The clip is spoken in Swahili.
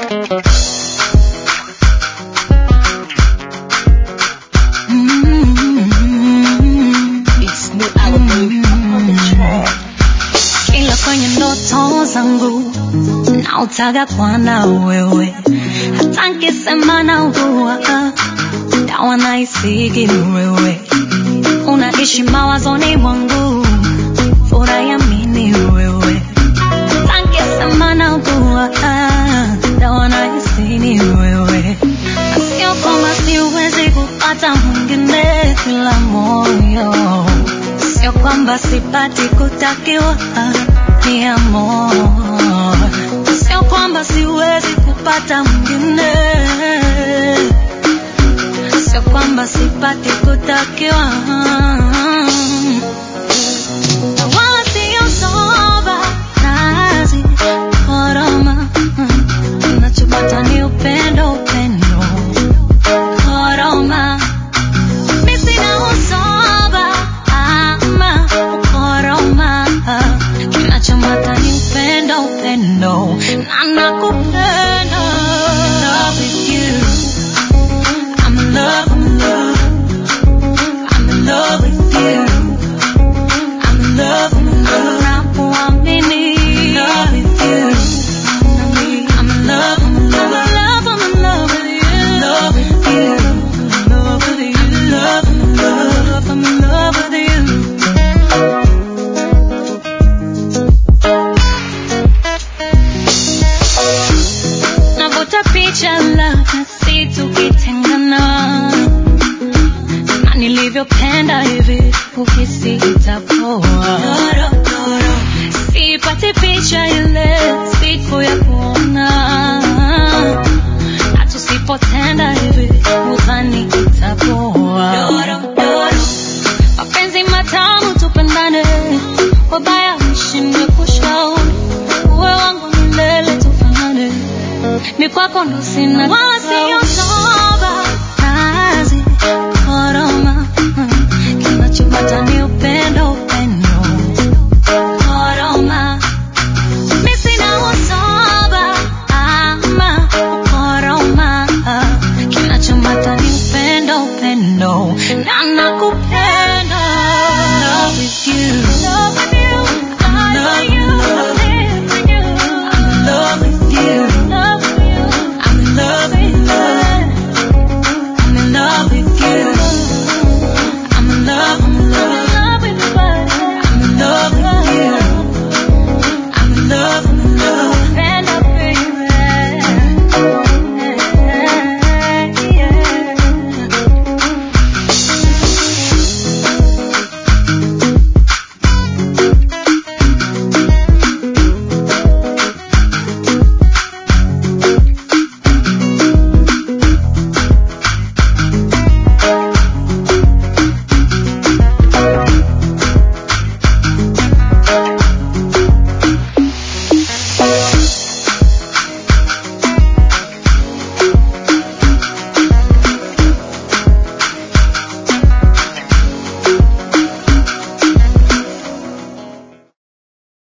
Mm, it's new album on the track. Kila kwenye ndoto zangu nautaga kwa na wewe, hata nkisema naugua dawa naisigi wewe, unaishi mawazoni mwangu, furaha ya mini wewe, hata nkisema naugua dawa naisini wewe, na sio kwamba siwezi kupata mwingine kila moyo sio kwamba sipati kutakiwa ni amor, sio kwamba siwezi kupata mwingine, sio kwamba sipati kutakiwa na wala sio soba nazi koroma, nachopata ni upendo, upendo koroma mimi sina usoba ama ukoroma, kinachomata ni upendo, upendo na nakupenda. Love with you. I'm in love, I'm in love. I'm in love with you. I'm in love, I'm in love. Nakuamini. Love with you. I'm in love, I'm in love. I'm in love with you. Love with you. I'm in love with you. I'm in love, I'm in love. I'm in love with you. Navuta picha labda si tukitengana na nilivyopenda hivi ukisi itapoa sipati picha ile siku ya kuona na tusipotenda hivi udhani itapoa mapenzi matamu tupendane wabaya mshinde kushauri uwe wangu milele tufanane ni kwako ndo sina wala sio